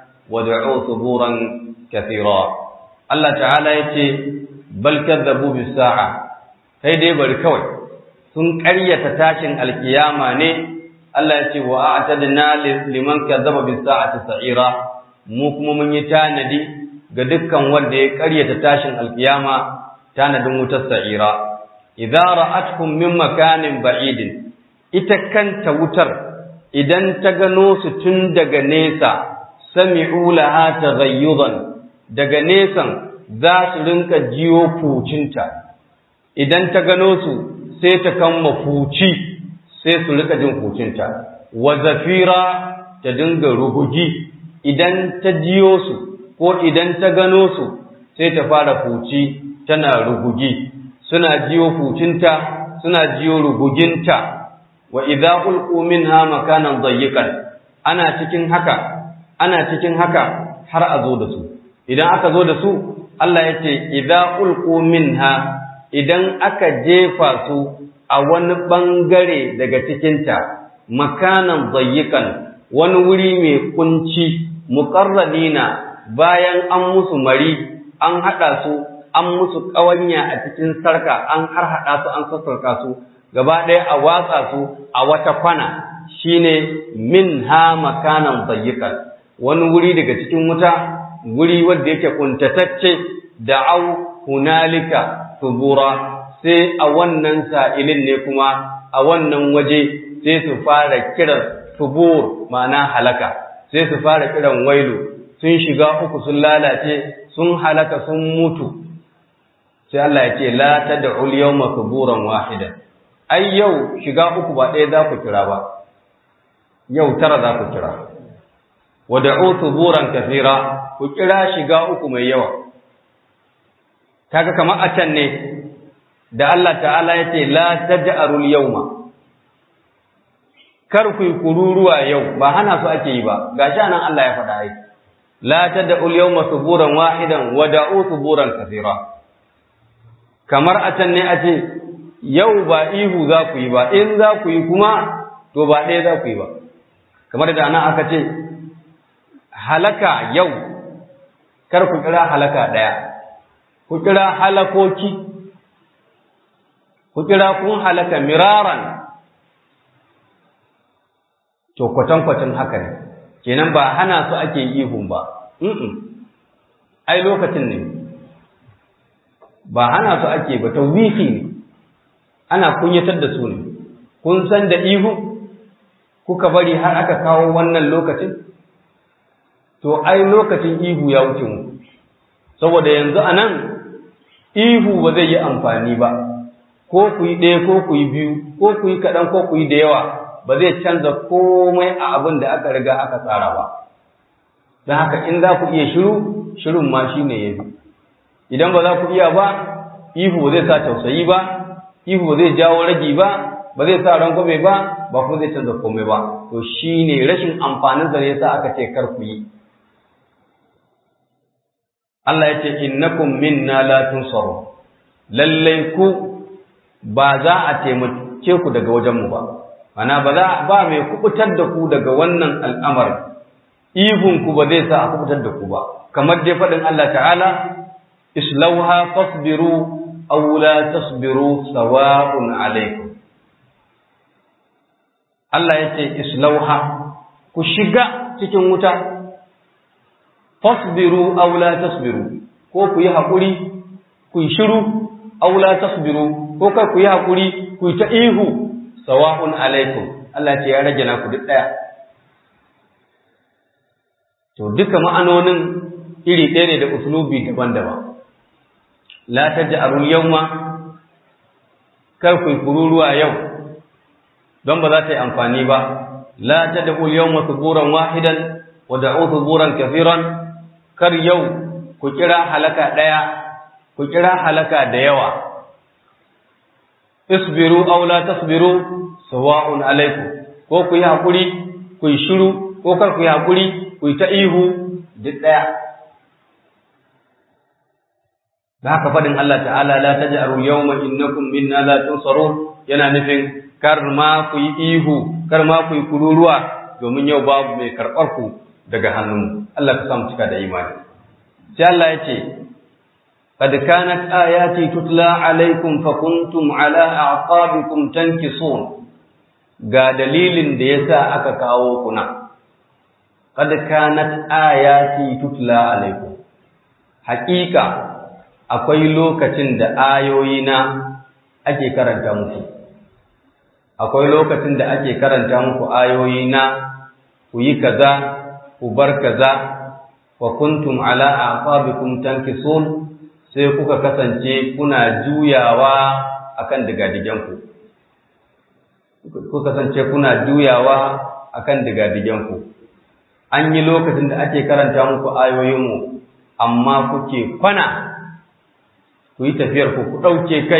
wad'u thuburan kathira Allah ta'ala yace bal kadzabu bis sa'a sai dai bari kawai sun ƙaryata tashin alkiyama ne Allah yace wa a'tadna liman kadzaba bis sa'ati sa'ira mu kuma mun yi tanadi ga dukkan wanda ya ƙaryata tashin alkiyama tanadin wutar sa'ira idza ra'atkum min makanin ba'idin ita kanta wutar idan ta gano su tun daga nesa sami'u laha taghayyudan daga nesan za su rinka jiyo fucinta idan ta gano su sai ta kama fuci sai su rika jin fucinta wa zafira ta dinga rugugi idan ta jiyo su ko idan ta gano su sai ta fara fuci tana rugugi suna jiyo fucinta suna jiyo ruguginta wa idza ulqu minha makanan dayyiqan ana cikin haka ana cikin haka har a zo da su idan aka zo da su Allah ya ce idza ulqu minha idan aka jefa su a wani bangare daga cikinta makanan dayyiqan wani wuri mai kunci muqarrabina bayan an musu mari an hada su an musu kawanya a cikin sarka an har hada su an sassarka su gaba ɗaya a watsa su a wata kwana shine minha makanan dayyiqan wani wuri daga cikin wuta wuri wanda yake kuntatacce da au hunalika subura sai a wannan sa'ilin ne kuma a wannan waje sai su fara kiran subur ma'ana halaka sai su fara kiran wailu sun shiga uku sun lalace sun halaka sun mutu sai Allah ya ce la tad'u al-yawma suburan wahida ai yau shiga uku ba ɗaya za ku kira ba yau tara za ku kira wada'u suburan kathira ku kira shiga uku mai yawa kaga kamar a can ne da Allah ta'ala ya ce la taj'arul yawma kar ku yi kururuwa yau ba hana su ake yi ba gashi nan Allah ya faɗa ai la tad'ul yawma suburan wahidan wada'u suburan kathira kamar a can ne a ce yau ba ihu za ku yi ba in za ku yi kuma to ba ɗaya za ku yi ba kamar da ana aka ce halaka yau kar ku kira halaka ɗaya ku kira halakoki ku kira kun halaka miraran to kwatankwacin haka ne kenan ba hana su ake ihun ba ai lokacin ne ba hana su ake ba tawbihi ne ana kunyatar da su ne kun san da ihu kuka bari har aka kawo wannan lokacin to ai lokacin ihu ya wuce mu saboda yanzu a nan ihu ba zai yi amfani ba ko ku yi ɗaya ko ku yi biyu ko ku yi kaɗan ko ku yi da yawa ba zai canza komai a abin da aka riga aka tsara ba don haka in za ku iya shiru shirin ma shi ne ya fi idan ba za ku iya ba ihu ba zai sa tausayi ba ihu ba zai jawo ragi ba ba zai sa rangwame ba ba kuma zai canza komai ba to shi ne rashin amfanin da ya sa aka ce kar ku yi Allah ya ce innakum minna la tunsaru lallai ku ba za a taimake ku daga wajenmu ba ana ba za ba mai kubutar da ku daga wannan al'amari ihun ku ba zai sa a kubutar da ku ba kamar dai faɗin Allah ta'ala islauha fasbiru aw la tasbiru sawa'un alaikum Allah ya ce islauha ku shiga cikin wuta fasbiru aw la tasbiru ko ku yi haƙuri ku yi shiru aw la tasbiru ko kai ku yi hakuri ku yi ta ihu sawa'un alaikum Allah ce ya rage naku duk daya to duka ma'anonin iri ɗaya ne da uslubi daban-daban la taj'alul yawma kar ku kururuwa yau don ba za ta yi amfani ba la tad'ul yawma thuburan wahidan wa da'u thuburan kathiran kar yau ku kira halaka daya ku kira halaka da yawa isbiru aw la tasbiru sawa'un alaikum ko ku yi hakuri ku yi shiru ko kar ku yi hakuri ku yi ta ihu duk daya da haka faɗin Allah ta'ala la taj'alu yawma innakum minna la tunsarun yana nufin kar ma ku yi ihu kar ma ku yi kururuwa domin yau babu mai karɓar ku daga hannunmu Allah ka samu cika da imani sai Allah ya ce qad kanat ayati tutla alaikum fa kuntum ala a'qabikum tankisun ga dalilin da yasa aka kawo kuna qad kanat ayati tutla alaikum haƙiƙa akwai lokacin da ayoyina ake karanta muku akwai lokacin da ake karanta muku ayoyina ku yi kaza ku bar kaza wa kuntum ala aqabikum tankisun sai kuka kasance kuna juyawa akan digadigenku ku kasance kuna juyawa akan digadigenku an yi lokacin da ake karanta muku ayoyinmu amma kuke kwana ku yi tafiyar ku ku ɗauke kai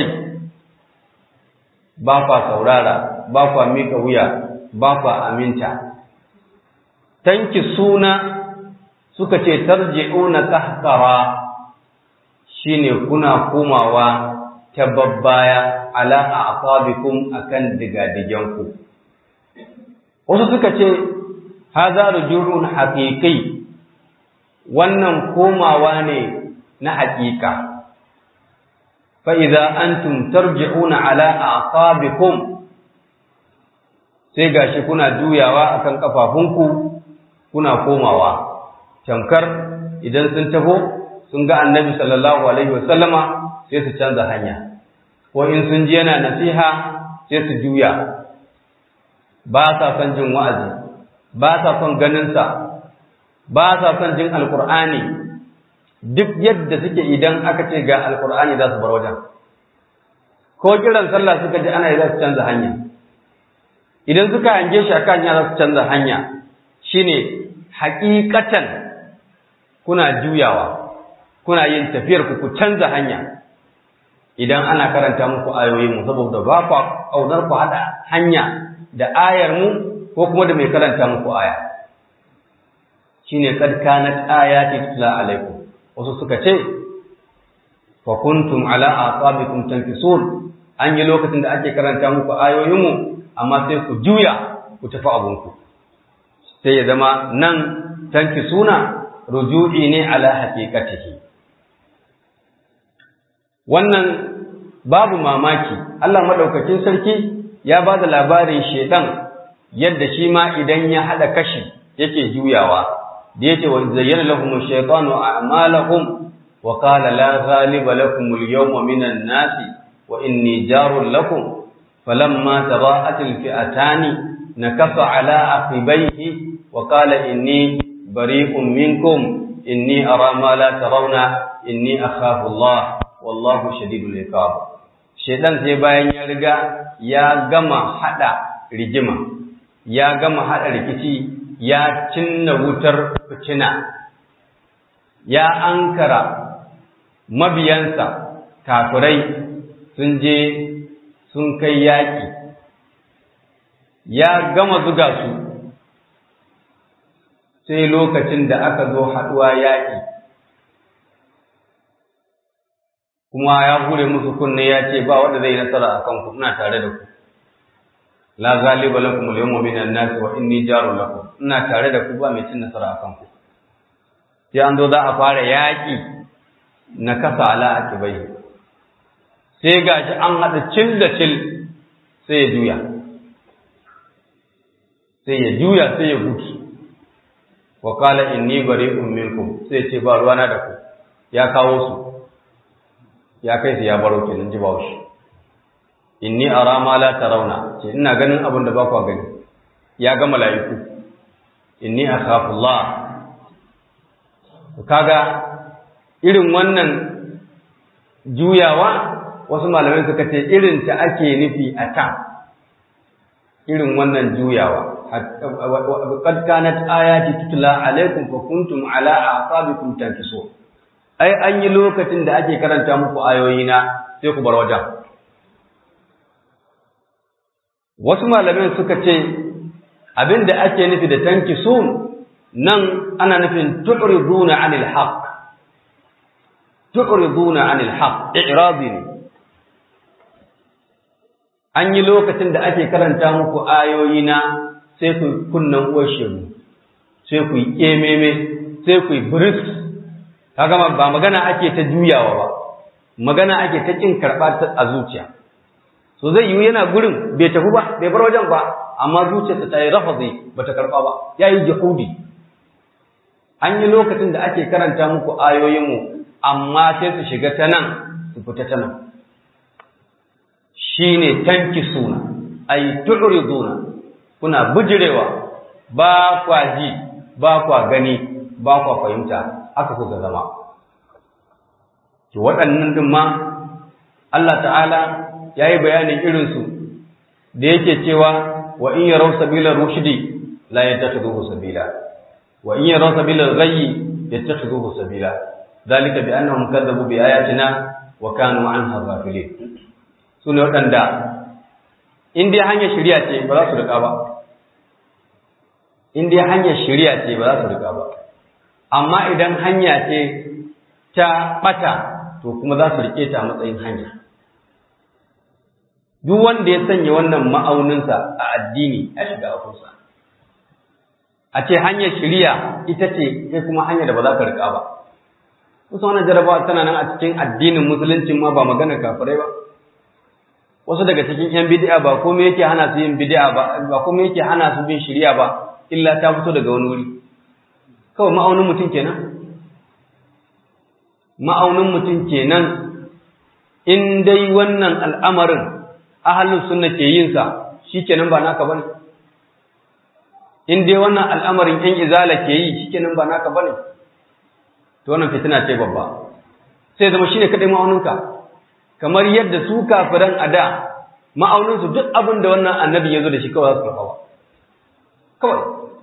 ba kwa saurara ba kwa mika wuya ba kwa aminta tanki suna suka ce tarji'una kahkara shine kuna komawa ta babbaya ala aqabikum akan digadigenku wasu suka ce hadha rujulun haqiqi wannan komawa ne na haƙiƙa fa'iza an tarji'una ala aqabikum sai gashi kuna juyawa akan kafafunku kuna komawa tamkar idan sun taho sun ga annabi sallallahu alaihi wasallama sai su canza hanya ko in sun ji yana nasiha sai su juya ba sa son jin wa'azi ba sa son ganinsa ba sa son jin alkur'ani duk yadda suke idan aka ce ga alkur'ani za su bar wajen ko kiran sallah suka ji ana yi za su canza hanya idan suka hange shi akan hanya za su canza hanya shine hakikatan kuna juyawa kuna yin tafiyar ku ku canza hanya idan ana karanta muku ayoyin mu saboda ba ku kaunar ku hada hanya da ayar mu ko kuma da mai karanta muku aya shine kad kanat ayati tutla alaikum wasu suka ce fa kuntum ala aqabikum tankisun an yi lokacin da ake karanta muku ayoyinmu amma sai ku juya ku tafi abunku sai ya zama nan tankisuna ruju'i ne ala haqiqatihi wannan babu mamaki Allah madaukakin sarki ya ba da labarin shedan yadda shi ma idan ya hada kashi yake juyawa da yace wa zayyana lahum ash-shaytanu a'malahum wa qala la ghaliba lakum al-yawma minan nasi wa inni jarul lakum falamma tada'at al-fi'atani nakasa ala aqibayhi wa qala inni bari'un minkum inni ara ma la tarawna inni akhafu Allah wallahu shadidul iqab shedan sai bayan ya riga ya gama hada rigima ya gama hada rikici ya cinna wutar fitina ya ankara mabiyansa kafirai sun je sun kai yaƙi ya gama zuga su sai lokacin da aka zo haɗuwa yaƙi kuma ya hure musu kunne ya ce ba wanda zai yi nasara a kanku ina tare da ku la ghaliba lakum al-yawma minan nas wa inni jarun lakum ina tare da ku ba mai cin nasara akan ku sai an zo za a fara yaki na kasa ala akibai sai gashi an hada cil da cil sai ya juya sai ya juya sai ya gudu wa qala inni bari'un minkum sai ce ba ruwana da ku ya kawo su ya kai su ya baro kenan ji bawo inni ara ma la tarawna ce ina ganin abin da ba ku gani ya ga mala'iku inni akhafu Allah kaga irin wannan juyawa wasu malamai suka ce irin ta ake nufi a ta irin wannan juyawa qad kanat ayati tutla alaikum fa kuntum ala aqabikum tankisun ai an yi lokacin da ake karanta muku ayoyina sai ku bar wajen wasu malamai suka ce abinda ake nufi da tankisun nan ana nufin tu'riduna 'anil haqq tu'riduna 'anil haqq i'radi ne an yi lokacin da ake karanta muku ayoyi na sai ku kunnan uwar shegu sai ku yi kememe sai ku yi biris kaga ba magana ake ta juyawa ba magana ake ta kin karɓa a zuciya so zai yiwu yana gurin bai tafi ba bai bar wajen ba amma zuciyarsa ta yi rafazi ba ta karɓa ba ya yi jihudi an yi lokacin da ake karanta muku ayoyinmu amma sai su shiga ta nan su fita ta nan shi ne tanki suna ai tu'riduna kuna bijirewa ba kwa ji ba kwa gani ba kwa fahimta haka kuka zama to waɗannan din ma Allah ta'ala yayi bayanin irinsu da yake cewa wa in yaraw sabila rushdi la yattakhidhuhu sabila wa in yaraw sabila ghayyi yattakhidhuhu sabila dalika bi annahum kadzabu bi ayatina wa kanu anha ghafilin sune waɗanda in dai hanyar shari'a ce ba za su riƙa ba in dai hanyar shari'a ce ba za su riƙa ba amma idan hanya ce ta ɓata to kuma za su riƙe ta a matsayin hanya duk wanda ya sanya wannan ma'auninsa a addini ya shiga akunsa a ce hanyar shiriya ita ce sai kuma hanyar da ba za ka riƙa ba kusa wannan jarabawa tana nan a cikin addinin musulunci ma ba magana kafirai ba wasu daga cikin yan bid'a ba komai yake hana su yin bid'a ba ba komai yake hana su bin shiriya ba illa ta fito daga wani wuri kawai ma'aunin mutum kenan ma'aunin mutum kenan in dai wannan al'amarin ahalin sunna ke yin sa shikenan ba naka bane in dai wannan al'amarin yan izala ke yi shikenan ba naka bane to wannan fitina ce babba sai zama shine kadai ma'auninka kamar yadda su kafiran ada ma'aunin su duk abin da wannan annabi ya zo da shi kawai za su karɓa kawai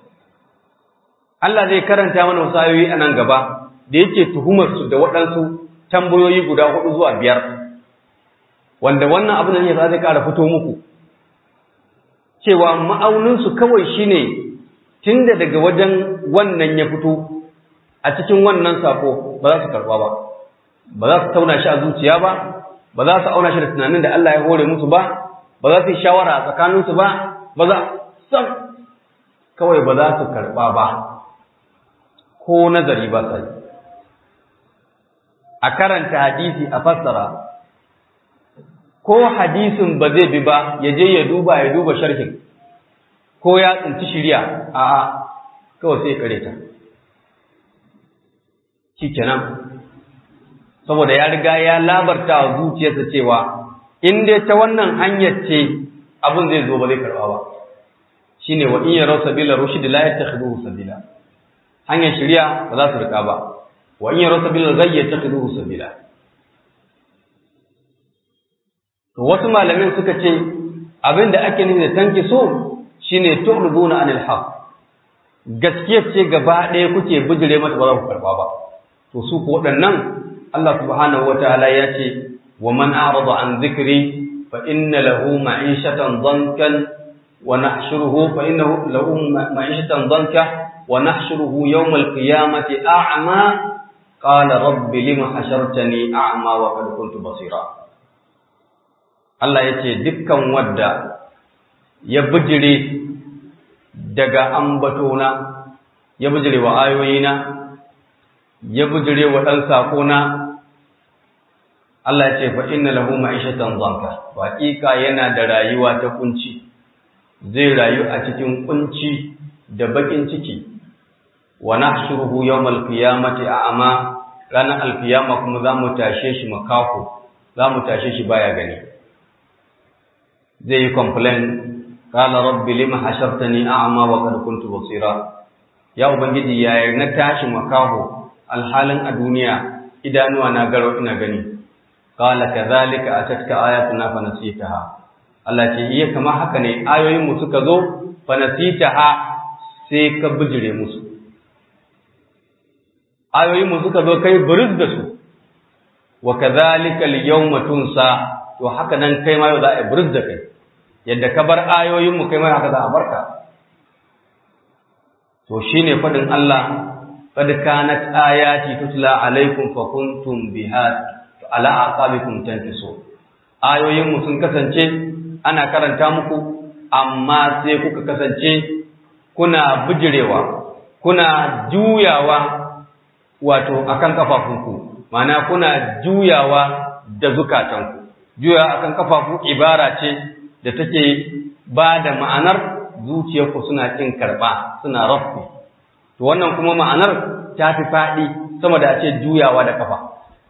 Allah zai karanta mana wasu ayoyi a nan gaba da yake tuhumar su da waɗansu tambayoyi guda hudu zuwa biyar wanda wannan abin da ne zai ƙara fito muku cewa ma'auninsu kawai shine tunda daga wajen wannan ya fito a cikin wannan sako ba za su karɓa ba ba za su tauna shi a zuciya ba ba za su auna shi da tunanin da Allah ya hore musu ba ba za su yi shawara a tsakaninsu ba ba za san kawai ba za su karɓa ba ko nazari ba sa yi a karanta hadisi a fassara ko hadisin ba zai bi ba ya je ya duba ya duba sharhin ko ya tsinci shirya a a kawai sai kare ta kenan saboda ya riga ya labarta wa zuciyarsa cewa in dai ta wannan hanyar ce abin zai zo ba zai karba ba shine wa in yaraw sabila rushd la yattakhiduhu sabila hanyar shirya ba za su rika ba wa in yaraw sabila ghayy yattakhiduhu sabila To wasu malamin suka ce abin da ake nufi da tanki so shine tu'riduna anil haqq. Gaskiya ce gaba ɗaya kuke bijire mata ba za ku karba ba. To su ko waɗannan Allah subhanahu wataala ya ce wa man a'rada an dhikri fa inna lahu ma'ishatan dhankan wa nahshuruhu fa innahu lahu ma'ishatan dhanka wa nahshuruhu yawm al-qiyamati a'ma qala rabbi lima hashartani a'ma wa qad kuntu basira. Allah ya ce dukkan wadda ya bijire daga ambatona, ya bijire wa ayoyina, ya bijire wa ɗan saƙona, Allah ya ce fa inna lahu ma'ishatan zanka, waƙiƙa yana da rayuwa ta kunci, zai rayu a cikin kunci da baƙin ciki, wa nahshuruhu yawmal qiyamati a'ama ranar alkiyama kuma za mu tashe shi makaho za mu tashe shi baya gani zai yi complain qala rabbi lima hashartani a'ma wa qad kuntu basira ya ubangiji yaya na tashi makaho alhalin a duniya idanuwa na garo ina gani qala kadhalika atatka ayatuna fa nasitaha Allah ce iya kama haka ne ayoyin mu suka zo fa nasitaha sai ka bijire musu ayoyin mu suka zo kai buris da su wa kadhalika al-yawma tunsa to haka nan kai ma yau za a buris da kai yadda ka bar ayoyin mu kai ma haka za a barka to shine fadin Allah qad kanat ayati tutla alaikum fa kuntum biha ala aqabikum tanfisu ayoyin mu sun kasance ana karanta muku amma sai kuka kasance kuna bijirewa kuna juyawa wato akan kafafunku ma'ana kuna juyawa da zukatanku juyawa akan kafafu ibara ce da take ba da ma'anar zuciyarku suna kin karba suna rafi to wannan kuma ma'anar ta fi faɗi sama da a ce juyawa da kafa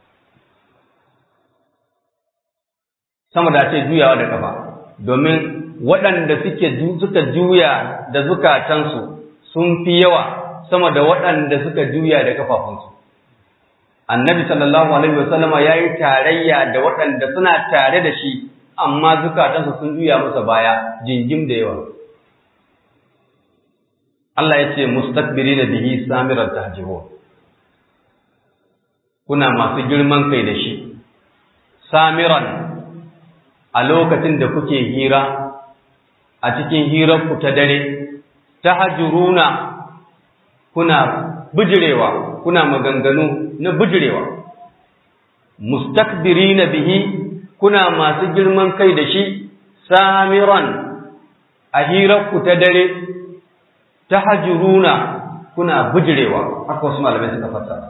sama da a ce juyawa da kafa domin waɗanda suke suka juya da zukatansu sun fi yawa sama da waɗanda suka juya da kafafunsu annabi sallallahu alaihi wasallama ya yi tarayya da waɗanda suna tare da shi amma zukatansu sun juya masa baya jingim da yawa Allah ya ce mustakbiri da bihi samirar tahjibun kuna masu girman kai da shi samiran a lokacin da kuke hira a cikin hirarku ta dare tahjuruna kuna bijirewa kuna maganganu na bijirewa mustakbirina bihi kuna masu girman kai da shi samiran a hirarku ta dare tahajuruna kuna bijirewa haka wasu malamai suka fassara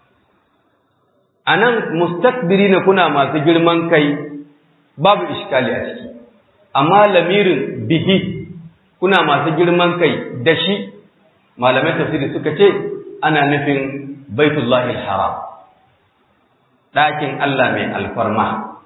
anan mustakbirina kuna masu girman kai babu iskali a ciki amma lamirin bihi kuna masu girman kai da shi malamai tafsiri suka ce ana nufin baitullahi haram ɗakin Allah mai alfarma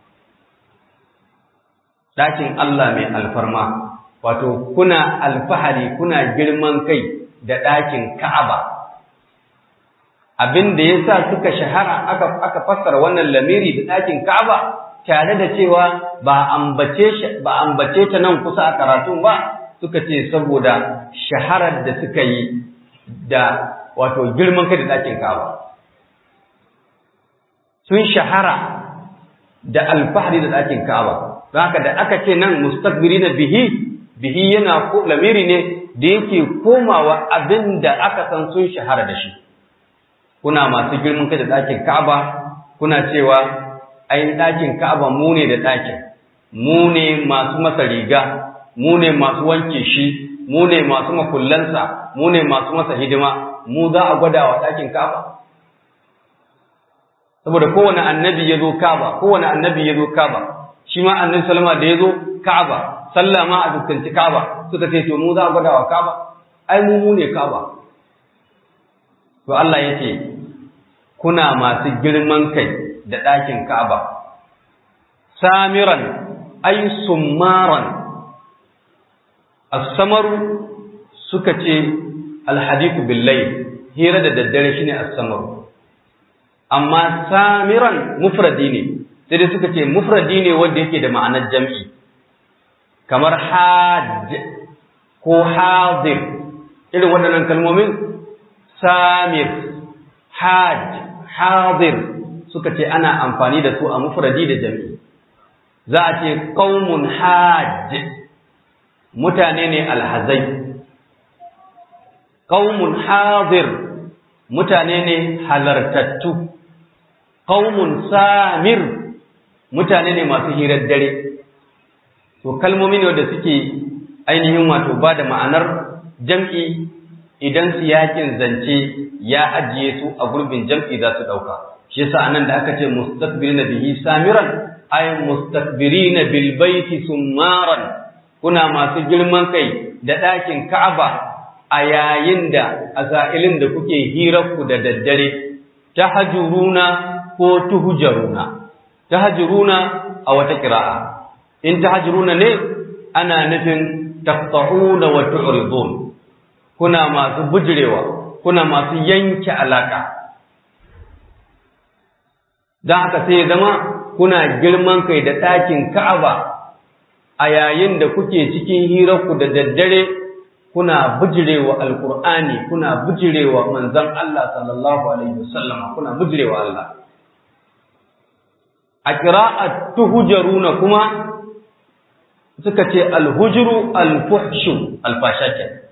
ɗakin Allah mai alfarma wato kuna alfahari kuna girman kai da ɗakin Ka'aba abin da ya sa suka shahara aka, aka fassara wannan lamiri da ɗakin Ka'aba tare da cewa ba ambace ba ambace ta nan kusa a karatun ba suka ce saboda shaharar da suka yi da wato girman kai da ɗakin Ka'aba sun shahara da alfahari da ɗakin Ka'aba don haka da aka ce nan mustakbiri na bihi bihi yana ko lamiri ne da yake komawa abin da aka san sun shahara da shi kuna masu girman kai da ɗakin Ka'aba kuna cewa ai ɗakin Ka'aba mu ne da ɗakin mu ne masu masa riga mu ne masu wanke shi mu ne masu makullansa mu ne masu masa hidima mu za a gwada wa ɗakin Ka'aba saboda kowane annabi ya zo Ka'aba kowane annabi ya zo Ka'aba shi ma annabi salama da ya zo Ka'aba sallah ma a fuskanci Ka'aba suka ce to mu za a gwada wa Ka'aba ai mu mu ne Ka'aba to Allah ya ce kuna masu girman kai da ɗakin Ka'aba samiran ay summaran as-samaru suka ce alhadithu billayl hira da daddare shine as-samaru amma samiran mufradi ne sai dai suka ce mufradi ne wanda yake da ma'anar jam'i kamar hajj ko hadir irin waɗannan kalmomin samir hajj hadir suka ce ana amfani da su a mufradi da jam'i za a ce qaumun hajj mutane ne alhazai qaumun hadir mutane ne halartattu qaumun samir mutane ne masu hirar dare to kalmomi ne wanda suke ainihin wato ba da ma'anar jam'i idan siyakin zance ya ajiye su a gurbin jam'i za su ɗauka shi yasa anan da aka ce mustakbirina bihi samiran ay mustakbirina bil baiti summaran kuna masu girman kai da ɗakin Ka'aba a yayin da a sa'ilin da kuke hirar ku da daddare tahajuruna ko tuhjaruna tahjuruna a wata qira'a in tahjuruna ne ana nufin taqta'una wa tu'ridun kuna masu bujirewa kuna masu yanke alaka dan haka sai ya zama kuna girman kai da ɗakin Ka'aba a yayin da kuke cikin hirarku da daddare kuna bijirewa alkur'ani kuna bijirewa manzon Allah sallallahu alaihi wasallam kuna bijirewa Allah a qira'at tuhjaruna kuma suka ce alhujru alfuhshu alfashakin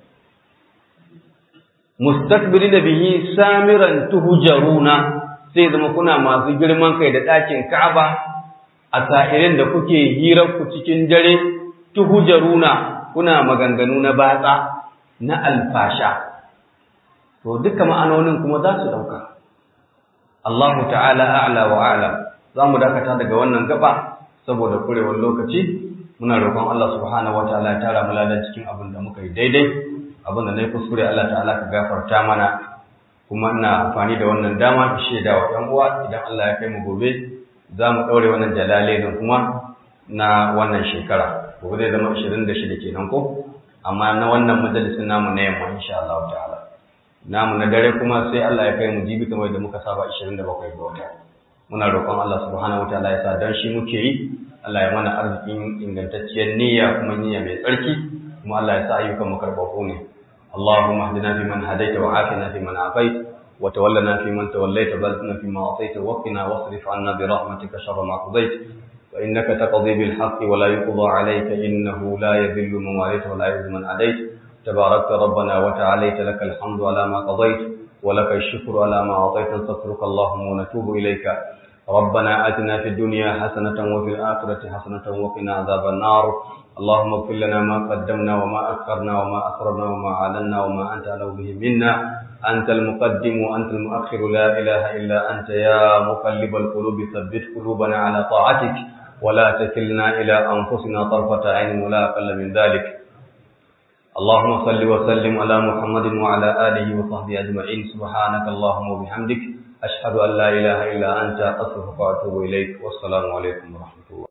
mustakbirina bihi samiran tuhjaruna sai zama kuna masu girman kai da ɗakin Ka'aba a sa'irin da kuke hirar ku cikin dare tuhjaruna kuna maganganu na batsa na alfasha to duka ma'anonin kuma za su dauka Allahu ta'ala a'la wa a'la za mu dakata daga wannan gaba saboda kurewar lokaci muna roƙon Allah subhanahu wataala ya tara mu ladan cikin abin da muka yi daidai abin da na yi kuskure Allah ta'ala ka gafarta mana kuma ina amfani da wannan dama ki shaida wa ɗan uwa idan Allah ya kai mu gobe za mu ɗaure wannan jalalainin kuma na wannan shekara gobe zai zama 26 kenan ko amma na wannan majalisin namu na yamma insha Allah ta'ala namu na dare kuma sai Allah ya kai mu jibi kamar da muka saba 27 ga wata muna roƙon Allah subhanahu wataala ya sa dan shi muke yi Allah ya mana arzikin ingantacciyar niyya kuma niyya mai tsarki kuma Allah ya sa ayyukan mu karɓaɓɓu ne اللهم اهدنا فيمن هديت وعافنا فيمن عافيت وتولنا فيمن توليت بلدنا فيما أعطيت وقنا واصرف عنا برحمتك شر ما قضيت فإنك تقضي بالحق ولا يقضى عليك إنه لا يذل من واليت ولا يعز من عليت تباركت ربنا وتعاليت لك الحمد على ما قضيت ولك الشكر على ما أعطيت نستغفرك اللهم ونتوب إليك ربنا آتنا في الدنيا حسنة وفي الآخرة حسنة وقنا عذاب النار اللهم اغفر لنا ما قدمنا وما أخرنا وما أسررنا وما أعلنا وما أنت أعلم به منا أنت المقدم وأنت المؤخر لا إله إلا أنت يا مقلب القلوب ثبت قلوبنا على طاعتك ولا تكلنا إلى أنفسنا طرفة عين ولا أقل من ذلك اللهم صل وسلم على محمد وعلى آله وصحبه أجمعين سبحانك اللهم وبحمدك أشهد أن لا إله إلا أنت أستغفرك وأتوب إليك والسلام عليكم ورحمة الله